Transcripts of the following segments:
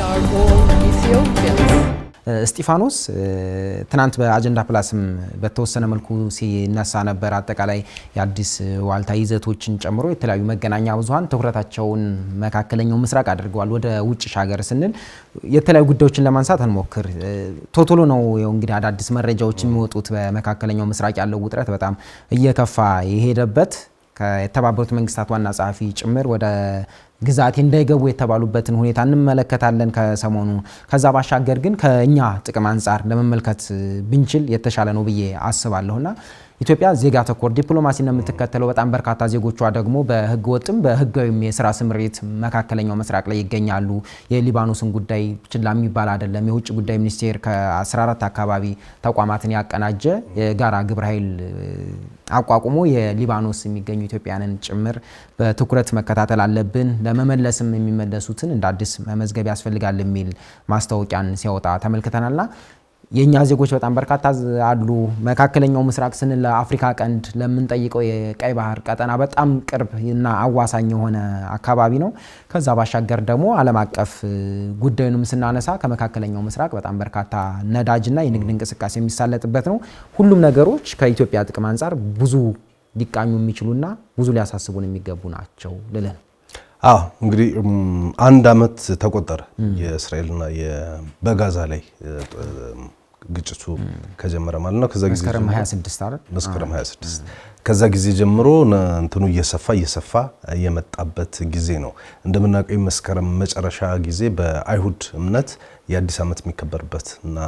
are all Ethiopians. እስጢፋኖስ ትናንት በአጀንዳ ፕላስም በተወሰነ መልኩ ሲነሳ ነበር። አጠቃላይ የአዲስ ዋልታ ይዘቶችን ጨምሮ የተለያዩ መገናኛ ብዙኃን ትኩረታቸውን መካከለኛው ምስራቅ አድርገዋል። ወደ ውጭ ሻገር ስንል የተለያዩ ጉዳዮችን ለማንሳት እንሞክር። ቶቶሎ ነው ይኸው እንግዲህ አዳዲስ መረጃዎች የሚወጡት። በመካከለኛው ምስራቅ ያለው ውጥረት በጣም እየከፋ የሄደበት ከተባበሩት መንግስታት ዋና ጸሐፊ ጭምር ወደ ግዛቴ እንዳይገቡ የተባሉበትን ሁኔታ እንመለከታለን ከሰሞኑ። ከዛ ባሻገር ግን ከእኛ ጥቅም አንጻር ለመመልከት ብንችል የተሻለ ነው ብዬ አስባለሁና ኢትዮጵያ ዜጋ ተኮር ዲፕሎማሲ ነው የምትከተለው። በጣም በርካታ ዜጎቿ ደግሞ በህገ ወጥም በህጋዊም የስራ ስምሪት መካከለኛው ምስራቅ ላይ ይገኛሉ። የሊባኖስን ጉዳይ ችላ የሚባል አይደለም። የውጭ ጉዳይ ሚኒስቴር ከ14 አካባቢ ተቋማትን ያቀናጀ የጋራ ግብረ ኃይል አቋቁሞ የሊባኖስ የሚገኙ ኢትዮጵያንን ጭምር በትኩረት መከታተል አለብን፣ ለመመለስም የሚመለሱትን እንደ አዲስ መመዝገብ ያስፈልጋል የሚል ማስታወቂያን ሲያወጣ ተመልክተናልና የእኛ ዜጎች በጣም በርካታ አሉ። መካከለኛው ምስራቅ ስንል ለአፍሪካ ቀንድ ለምንጠይቀው የቀይ ባህር ቀጠና በጣም ቅርብ እና አዋሳኝ የሆነ አካባቢ ነው። ከዛ ባሻገር ደግሞ ዓለም አቀፍ ጉዳዩንም ስናነሳ ከመካከለኛው ምስራቅ በጣም በርካታ ነዳጅና የንግድ እንቅስቃሴ የሚሳለጥበት ነው። ሁሉም ነገሮች ከኢትዮጵያ ጥቅም አንጻር ብዙ ሊቃኙ የሚችሉና ብዙ ሊያሳስቡን የሚገቡ ናቸው ልልህ ነው። አዎ እንግዲህ አንድ አመት ተቆጠረ የእስራኤልና በጋዛ ላይ ግጭቱ ከጀመረ ማለት ነው። ከዛ ጊዜ መስከረም ጀምሮ 26 አይደል? መስከረም 26 ከዛ ጊዜ ጀምሮ እንትኑ እየሰፋ እየሰፋ የመጣበት ጊዜ ነው። እንደምናውቀው መስከረም መጨረሻ ጊዜ በአይሁድ እምነት የአዲስ ዓመት የሚከበርበት እና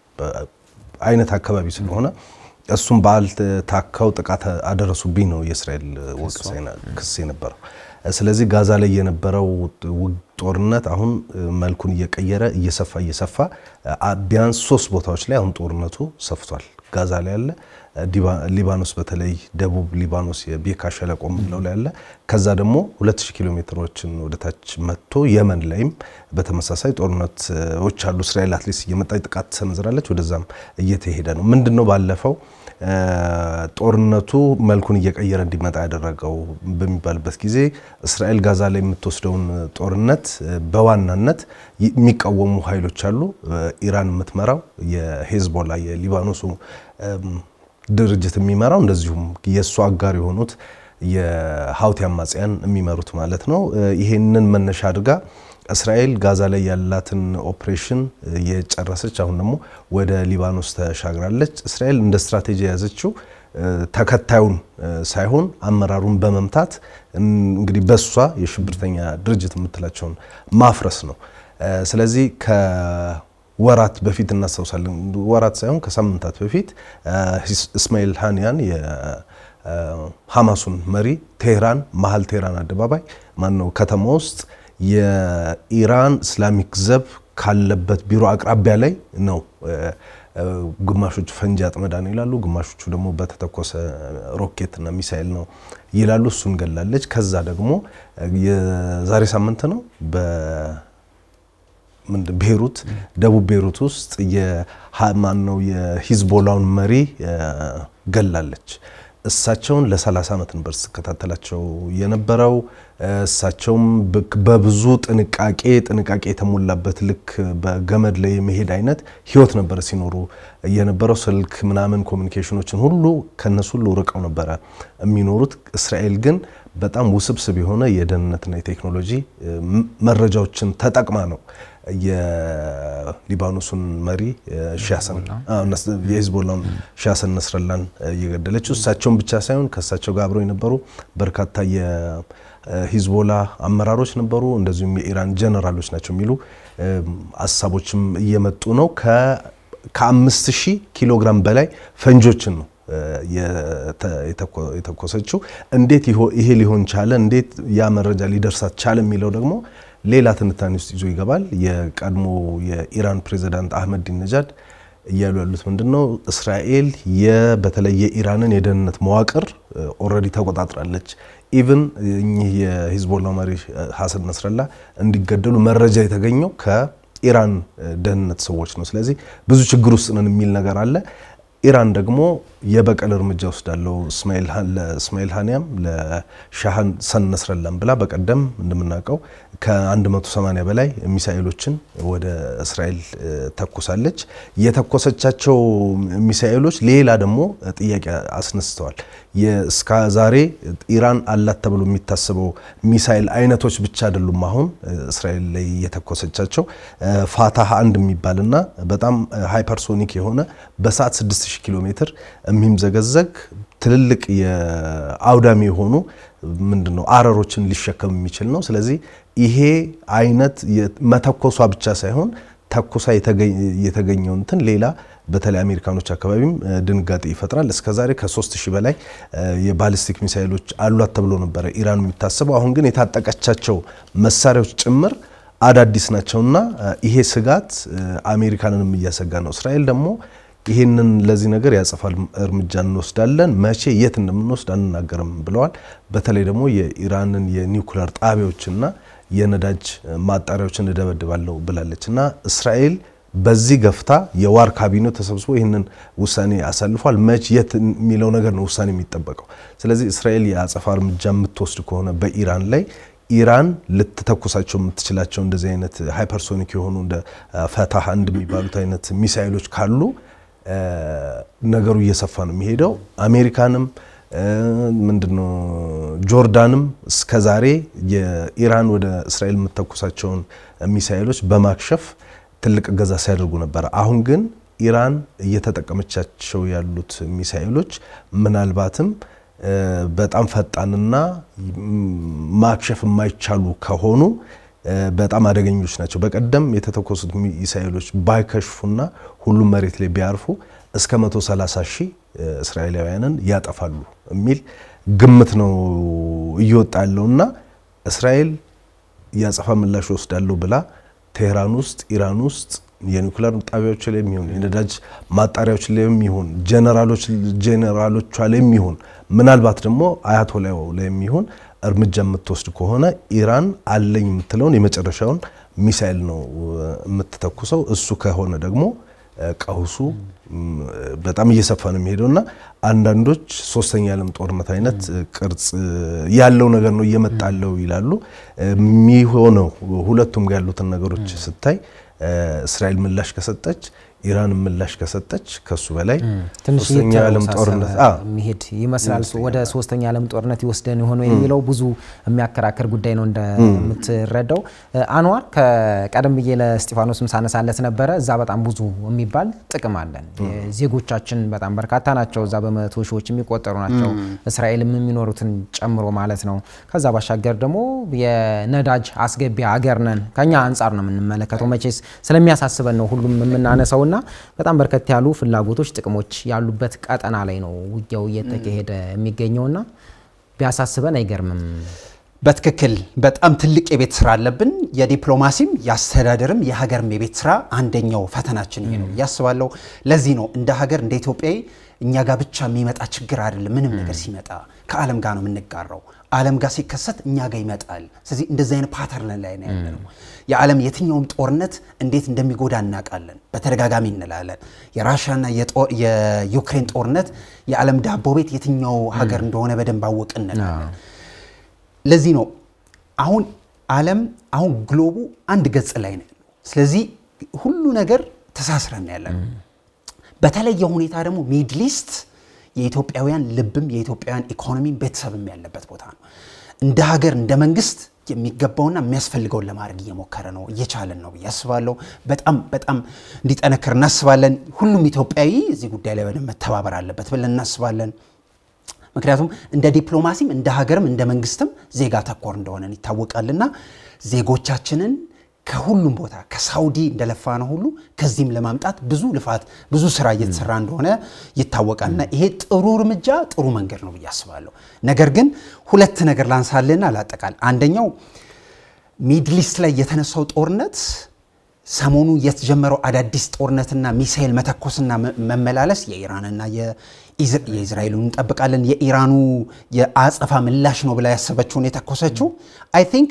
አይነት አካባቢ ስለሆነ እሱም በዓል ታካው ጥቃት አደረሱብኝ ነው የእስራኤል ወቀሳና ክስ የነበረው። ስለዚህ ጋዛ ላይ የነበረው ጦርነት አሁን መልኩን እየቀየረ እየሰፋ እየሰፋ ቢያንስ ሶስት ቦታዎች ላይ አሁን ጦርነቱ ሰፍቷል። ጋዛ ላይ ያለ፣ ሊባኖስ በተለይ ደቡብ ሊባኖስ የቤካ ሸለቆ የምንለው ላይ ያለ፣ ከዛ ደግሞ 2000 ኪሎ ሜትሮችን ወደታች መጥቶ የመን ላይም በተመሳሳይ ጦርነቶች አሉ። እስራኤል አትሊስት እየመጣች ጥቃት ትሰነዝራለች። ወደዛም እየተሄደ ነው። ምንድን ነው ባለፈው ጦርነቱ መልኩን እየቀየረ እንዲመጣ ያደረገው በሚባልበት ጊዜ እስራኤል ጋዛ ላይ የምትወስደውን ጦርነት በዋናነት የሚቃወሙ ኃይሎች አሉ። ኢራን የምትመራው የሄዝቦላ የሊባኖሱ ድርጅት የሚመራው እንደዚሁም የእሱ አጋር የሆኑት የሀውቲ አማጽያን የሚመሩት ማለት ነው። ይሄንን መነሻ አድርጋ እስራኤል ጋዛ ላይ ያላትን ኦፕሬሽን የጨረሰች አሁን ደግሞ ወደ ሊባኖስ ተሻግራለች። እስራኤል እንደ ስትራቴጂ የያዘችው ተከታዩን ሳይሆን አመራሩን በመምታት እንግዲህ በሷ የሽብርተኛ ድርጅት የምትላቸውን ማፍረስ ነው። ስለዚህ ከወራት በፊት እናስታውሳለን፣ ወራት ሳይሆን ከሳምንታት በፊት እስማኤል ሃኒያን የሐማሱን መሪ ቴህራን መሀል ቴህራን አደባባይ ማነው ከተማ ውስጥ የኢራን እስላሚክ ዘብ ካለበት ቢሮ አቅራቢያ ላይ ነው። ግማሾቹ ፈንጂ አጥመዳ ነው ይላሉ፣ ግማሾቹ ደግሞ በተተኮሰ ሮኬት እና ሚሳኤል ነው ይላሉ። እሱን ገላለች። ከዛ ደግሞ የዛሬ ሳምንት ነው ቤሩት ደቡብ ቤሩት ውስጥ የማን ነው የሂዝቦላውን መሪ ገላለች። እሳቸውን ለ30 ዓመት ነበር ስትከታተላቸው የነበረው። እሳቸውም በብዙ ጥንቃቄ ጥንቃቄ የተሞላበት ልክ በገመድ ላይ የመሄድ አይነት ህይወት ነበር ሲኖሩ የነበረው። ስልክ ምናምን ኮሚኒኬሽኖችን ሁሉ ከነሱ ሁሉ ርቀው ነበረ የሚኖሩት። እስራኤል ግን በጣም ውስብስብ የሆነ የደህንነትና የቴክኖሎጂ መረጃዎችን ተጠቅማ ነው የሊባኖሱን መሪ የሂዝቦላውን ሻሰን ነስረላን እየገደለችው። እሳቸውን ብቻ ሳይሆን ከእሳቸው ጋር አብረው የነበሩ በርካታ የሂዝቦላ አመራሮች ነበሩ። እንደዚሁም የኢራን ጀነራሎች ናቸው የሚሉ ሀሳቦችም እየመጡ ነው። ከአምስት ሺህ ኪሎ ግራም በላይ ፈንጆችን ነው የተኮሰችው። እንዴት ይሄ ሊሆን ቻለ? እንዴት ያ መረጃ ሊደርሳት ቻለ? የሚለው ደግሞ ሌላ ትንታኔ ውስጥ ይዞ ይገባል። የቀድሞ የኢራን ፕሬዚዳንት አህመዲን ነጃድ እያሉ ያሉት ምንድን ነው? እስራኤል በተለይ የኢራንን የደህንነት መዋቅር ኦልሬዲ ተቆጣጥራለች። ኢቭን እኚህ የሂዝቦላ መሪ ሀሰን ነስረላ እንዲገደሉ መረጃ የተገኘው ከኢራን ደህንነት ሰዎች ነው። ስለዚህ ብዙ ችግር ውስጥ ነን የሚል ነገር አለ። ኢራን ደግሞ የበቀል እርምጃ ወስዳለው ለእስማኤል ሀኒያም ለሻህ ሰን ነስረላም ብላ በቀደም እንደምናውቀው ከ180 በላይ ሚሳኤሎችን ወደ እስራኤል ተኩሳለች። የተኮሰቻቸው ሚሳኤሎች ሌላ ደግሞ ጥያቄ አስነስተዋል። እስከ ዛሬ ኢራን አላት ተብሎ የሚታሰበው ሚሳኤል አይነቶች ብቻ አይደሉም። አሁን እስራኤል ላይ የተኮሰቻቸው ፋታህ አንድ የሚባልና በጣም ሃይፐርሶኒክ የሆነ በሰዓት 6000 ኪሎ ሜትር የሚምዘገዘግ ትልልቅ የአውዳሚ የሆኑ ምንድነው አረሮችን ሊሸከም የሚችል ነው። ስለዚህ ይሄ አይነት መተኮሷ ብቻ ሳይሆን ተኩሳ የተገኘው እንትን ሌላ በተለይ አሜሪካኖች አካባቢም ድንጋጤ ይፈጥራል። እስከዛሬ ከ3000 በላይ የባሊስቲክ ሚሳይሎች አሏት ተብሎ ነበረ ኢራን የሚታሰበው። አሁን ግን የታጠቀቻቸው መሳሪያዎች ጭምር አዳዲስ ናቸውና ይሄ ስጋት አሜሪካንንም እያሰጋ ነው። እስራኤል ደግሞ ይህንን ለዚህ ነገር ያጸፋል እርምጃ እንወስዳለን፣ መቼ የት እንደምንወስድ አንናገርም ብለዋል። በተለይ ደግሞ የኢራንን የኒውክሌር ጣቢያዎችና የነዳጅ ማጣሪያዎችን እደበድባለሁ ብላለች እና እስራኤል በዚህ ገፍታ የዋር ካቢኔው ተሰብስቦ ይህንን ውሳኔ አሳልፏል። መች የት የሚለው ነገር ነው ውሳኔ የሚጠበቀው። ስለዚህ እስራኤል የአጸፋ እርምጃ የምትወስድ ከሆነ በኢራን ላይ ኢራን ልትተኩሳቸው የምትችላቸው እንደዚህ አይነት ሃይፐርሶኒክ የሆኑ እንደ ፈታህ አንድ የሚባሉት አይነት ሚሳይሎች ካሉ ነገሩ እየሰፋ ነው የሚሄደው። አሜሪካንም ምንድነው ጆርዳንም እስከዛሬ የኢራን ወደ እስራኤል የምትተኩሳቸውን ሚሳይሎች በማክሸፍ ትልቅ እገዛ ሲያደርጉ ነበረ። አሁን ግን ኢራን እየተጠቀመቻቸው ያሉት ሚሳኤሎች ምናልባትም በጣም ፈጣንና ማክሸፍ የማይቻሉ ከሆኑ በጣም አደገኞች ናቸው። በቀደም የተተኮሱት ሚሳኤሎች ባይከሽፉና ሁሉም መሬት ላይ ቢያርፉ እስከ 130 ሺህ እስራኤላውያንን ያጠፋሉ የሚል ግምት ነው እየወጣ ያለውና እስራኤል የአጸፋ ምላሽ ወስዳለሁ ብላ ቴህራን ውስጥ ኢራን ውስጥ የኒውክሌር ጣቢያዎች ላይ የሚሆን የነዳጅ ማጣሪያዎች ላይ የሚሆን ጀነራሎች ጀነራሎቿ ላይ የሚሆን ምናልባት ደግሞ አያቶላው ላይ የሚሆን እርምጃ የምትወስድ ከሆነ ኢራን አለኝ የምትለውን የመጨረሻውን ሚሳኤል ነው የምትተኩሰው። እሱ ከሆነ ደግሞ ቀውሱ በጣም እየሰፋ ነው የሚሄደው እና አንዳንዶች ሶስተኛ የዓለም ጦርነት አይነት ቅርጽ ያለው ነገር ነው እየመጣለው ይላሉ። የሚሆነው ሁለቱም ጋር ያሉትን ነገሮች ስታይ እስራኤል ምላሽ ከሰጠች ኢራን ምላሽ ከሰጠች ከሱ በላይ ትንሽ ሶስተኛ የዓለም ጦርነት የሚሄድ ይመስላል። ወደ ሶስተኛ የዓለም ጦርነት ይወስደን የሆነው የሚለው ብዙ የሚያከራከር ጉዳይ ነው እንደምትረዳው። አንዋር ከቀደም ብዬ ለስጢፋኖስም ሳነሳለት ነበረ። እዛ በጣም ብዙ የሚባል ጥቅም አለን። ዜጎቻችን በጣም በርካታ ናቸው። እዛ በመቶ ሺዎች የሚቆጠሩ ናቸው። እስራኤልም የሚኖሩትን ጨምሮ ማለት ነው። ከዛ ባሻገር ደግሞ የነዳጅ አስገቢ ሀገር ነን። ከኛ አንጻር ነው የምንመለከተው። መቼስ ስለሚያሳስበን ነው ሁሉም የምናነሳውና በጣም በርከት ያሉ ፍላጎቶች፣ ጥቅሞች ያሉበት ቀጠና ላይ ነው ውጊያው እየተካሄደ የሚገኘውና ቢያሳስበን አይገርምም። በትክክል በጣም ትልቅ የቤት ስራ አለብን። የዲፕሎማሲም የአስተዳደርም የሀገርም የቤት ስራ አንደኛው ፈተናችን ይሄ ነው እያስባለሁ። ለዚህ ነው እንደ ሀገር እንደ ኢትዮጵያዊ እኛ ጋር ብቻ የሚመጣ ችግር አይደለም። ምንም ነገር ሲመጣ ከዓለም ጋር ነው የምንጋራው። ዓለም ጋር ሲከሰት እኛ ጋር ይመጣል። ስለዚህ እንደዚህ አይነት ፓተርን ላይ ነው ያለ ነው። የዓለም የትኛውም ጦርነት እንዴት እንደሚጎዳ እናውቃለን። በተደጋጋሚ እንላለን። የራሽያና የዩክሬን ጦርነት የዓለም ዳቦ ቤት የትኛው ሀገር እንደሆነ በደንብ አወቅ እንላለን። ለዚህ ነው አሁን ዓለም አሁን ግሎቡ አንድ ገጽ ላይ ነው ያለው። ስለዚህ ሁሉ ነገር ተሳስረን ያለ ነው። በተለየ ሁኔታ ደግሞ ሚድሊስት የኢትዮጵያውያን ልብም የኢትዮጵያውያን ኢኮኖሚም ቤተሰብም ያለበት ቦታ ነው። እንደ ሀገር እንደ መንግስት የሚገባውና የሚያስፈልገውን ለማድረግ እየሞከረ ነው እየቻለን ነው ብዬ አስባለሁ። በጣም በጣም እንዲጠነክር እናስባለን። ሁሉም ኢትዮጵያዊ እዚህ ጉዳይ ላይ በደንብ መተባበር አለበት ብለን እናስባለን። ምክንያቱም እንደ ዲፕሎማሲም እንደ ሀገርም እንደ መንግስትም ዜጋ ተኮር እንደሆነን ይታወቃልና ዜጎቻችንን ከሁሉም ቦታ ከሳውዲ እንደለፋ ነው ሁሉ ከዚህም ለማምጣት ብዙ ልፋት ብዙ ስራ እየተሰራ እንደሆነ ይታወቃልና ይሄ ጥሩ እርምጃ ጥሩ መንገድ ነው ብዬ አስባለሁ። ነገር ግን ሁለት ነገር ላንሳልና ላጠቃል። አንደኛው ሚድሊስት ላይ የተነሳው ጦርነት ሰሞኑ የተጀመረው አዳዲስ ጦርነትና ሚሳኤል መተኮስና መመላለስ የኢራንና የእስራኤሉን እንጠብቃለን። የኢራኑ የአጸፋ ምላሽ ነው ብላ ያሰበችውን የተኮሰችው አይ ቲንክ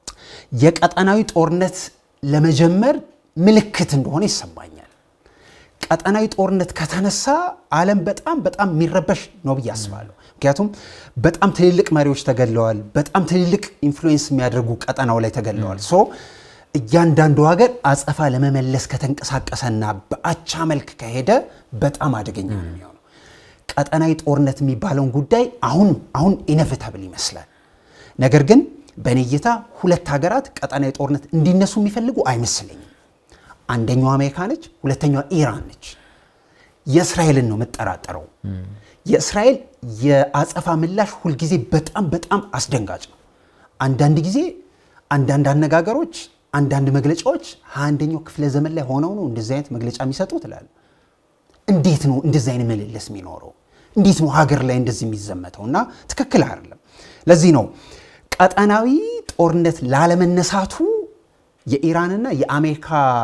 የቀጠናዊ ጦርነት ለመጀመር ምልክት እንደሆነ ይሰማኛል። ቀጠናዊ ጦርነት ከተነሳ ዓለም በጣም በጣም የሚረበሽ ነው ብዬ አስባለሁ። ምክንያቱም በጣም ትልልቅ መሪዎች ተገድለዋል። በጣም ትልልቅ ኢንፍሉዌንስ የሚያደርጉ ቀጠናው ላይ ተገድለዋል። ሶ እያንዳንዱ ሀገር አጸፋ ለመመለስ ከተንቀሳቀሰና በአቻ መልክ ከሄደ በጣም አደገኛ ነው የሚሆነው። ቀጠናዊ ጦርነት የሚባለውን ጉዳይ አሁን አሁን ኢነቪታብል ይመስላል። ነገር ግን በእኔ እይታ ሁለት ሀገራት ቀጠናዊ ጦርነት እንዲነሱ የሚፈልጉ አይመስለኝም። አንደኛዋ አሜሪካ ነች፣ ሁለተኛዋ ኢራን ነች። የእስራኤልን ነው የምጠራጠረው። የእስራኤል የአጸፋ ምላሽ ሁልጊዜ በጣም በጣም አስደንጋጭ ነው። አንዳንድ ጊዜ አንዳንድ አነጋገሮች፣ አንዳንድ መግለጫዎች ሀያ አንደኛው ክፍለ ዘመን ላይ ሆነው ነው እንደዚህ አይነት መግለጫ የሚሰጡ ትላል። እንዴት ነው እንደዚህ አይነት ምልልስ የሚኖረው? እንዴት ነው ሀገር ላይ እንደዚህ የሚዘመተው? እና ትክክል አይደለም። ለዚህ ነው ቀጠናዊ ጦርነት ላለመነሳቱ የኢራንና የአሜሪካ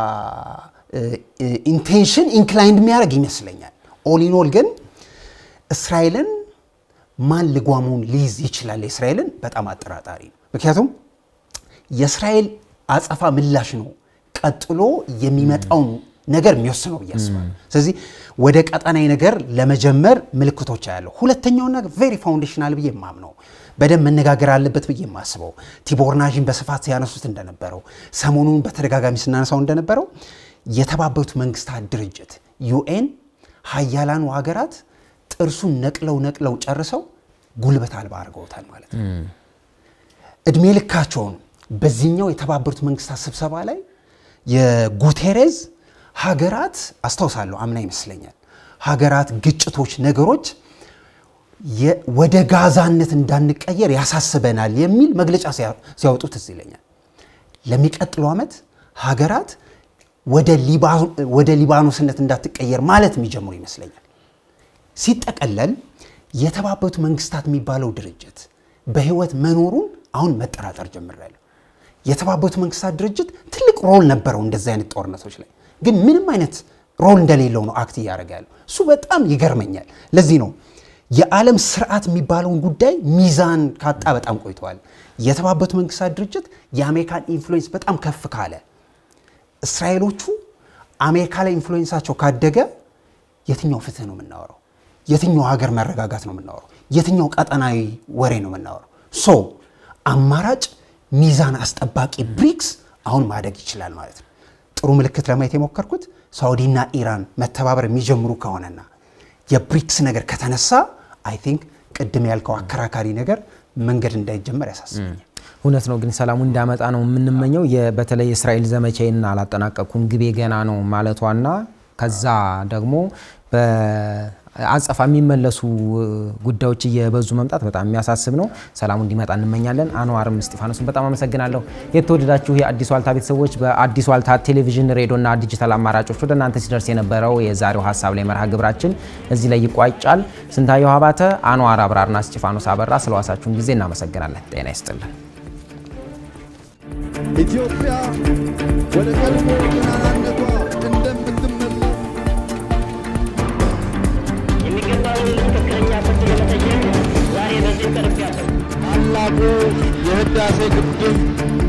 ኢንቴንሽን ኢንክላይንድ የሚያደርግ ይመስለኛል። ኦሊኖል ግን እስራኤልን ማን ልጓሙን ሊይዝ ይችላል? የእስራኤልን በጣም አጠራጣሪ ነው። ምክንያቱም የእስራኤል አጸፋ ምላሽ ነው ቀጥሎ የሚመጣውን ነገር የሚወስነው ብዬ አስባለሁ። ስለዚህ ወደ ቀጠናዊ ነገር ለመጀመር ምልክቶች ያለው ሁለተኛውና ቬሪ ፋውንዴሽናል ብዬ የማምነው በደንብ መነጋገር አለበት ብዬ የማስበው ቲቦርናዥን በስፋት ሲያነሱት እንደነበረው ሰሞኑን በተደጋጋሚ ስናነሳው እንደነበረው የተባበሩት መንግስታት ድርጅት ዩኤን ሀያላኑ ሀገራት ጥርሱን ነቅለው ነቅለው ጨርሰው ጉልበት አልባ አድርገውታል ማለት ነው። እድሜ ልካቸውን በዚህኛው የተባበሩት መንግስታት ስብሰባ ላይ የጉቴሬዝ ሀገራት አስታውሳለሁ፣ አምና ይመስለኛል ሀገራት፣ ግጭቶች፣ ነገሮች ወደ ጋዛነት እንዳንቀየር ያሳስበናል የሚል መግለጫ ሲያወጡ ትዝ ይለኛል። ለሚቀጥለው ዓመት ሀገራት ወደ ሊባኖስነት እንዳትቀየር ማለት የሚጀምሩ ይመስለኛል። ሲጠቀለል የተባበሩት መንግስታት የሚባለው ድርጅት በህይወት መኖሩን አሁን መጠራጠር ጀምሬያለሁ። የተባበሩት መንግስታት ድርጅት ትልቅ ሮል ነበረው እንደዚህ አይነት ጦርነቶች ላይ ግን ምንም አይነት ሮል እንደሌለው ነው አክት እያደረገ ያለው። እሱ በጣም ይገርመኛል። ለዚህ ነው የዓለም ስርዓት የሚባለውን ጉዳይ ሚዛን ካጣ በጣም ቆይተዋል። የተባበሩት መንግስታት ድርጅት የአሜሪካን ኢንፍሉዌንስ በጣም ከፍ ካለ፣ እስራኤሎቹ አሜሪካ ላይ ኢንፍሉዌንሳቸው ካደገ የትኛው ፍትህ ነው የምናወራው? የትኛው ሀገር መረጋጋት ነው የምናወራው? የትኛው ቀጠናዊ ወሬ ነው የምናወራው? ሶ አማራጭ ሚዛን አስጠባቂ ብሪክስ አሁን ማደግ ይችላል ማለት ነው። ጥሩ ምልክት ለማየት የሞከርኩት ሳውዲና ኢራን መተባበር የሚጀምሩ ከሆነና የብሪክስ ነገር ከተነሳ አይ ቲንክ ቅድም ያልከው አከራካሪ ነገር መንገድ እንዳይጀመር ያሳስበኛል። እውነት ነው። ግን ሰላሙ እንዳመጣ ነው የምንመኘው። በተለይ የእስራኤል ዘመቻዬን አላጠናቀቅኩም ግቤ ገና ነው ማለቷና ከዛ ደግሞ በአጸፋ የሚመለሱ ጉዳዮች እየበዙ መምጣት በጣም የሚያሳስብ ነው። ሰላሙ እንዲመጣ እንመኛለን። አንዋርም እስጢፋኖስን በጣም አመሰግናለሁ። የተወደዳችሁ የአዲስ ዋልታ ቤተሰቦች በአዲስ ዋልታ ቴሌቪዥን፣ ሬዲዮና ዲጂታል አማራጮች ወደ እናንተ ሲደርስ የነበረው የዛሬው ሀሳብ ላይ መርሃ ግብራችን እዚህ ላይ ይቋጫል። ስንታየሁ አባተ፣ አንዋር አብራርና እስጢፋኖስ አበራ ስለዋሳችሁን ጊዜ እናመሰግናለን። ጤና ይስጥልን። ኢትዮጵያ ወደ ቀድሞ ገናናነቷ እንደምትመለስ የሚገባውን ትክክለኛ ፍርድ ለመጠየቅ ዛሬ በዚህ ቀርብ ያለው ታላቁ የህዳሴ ግድብ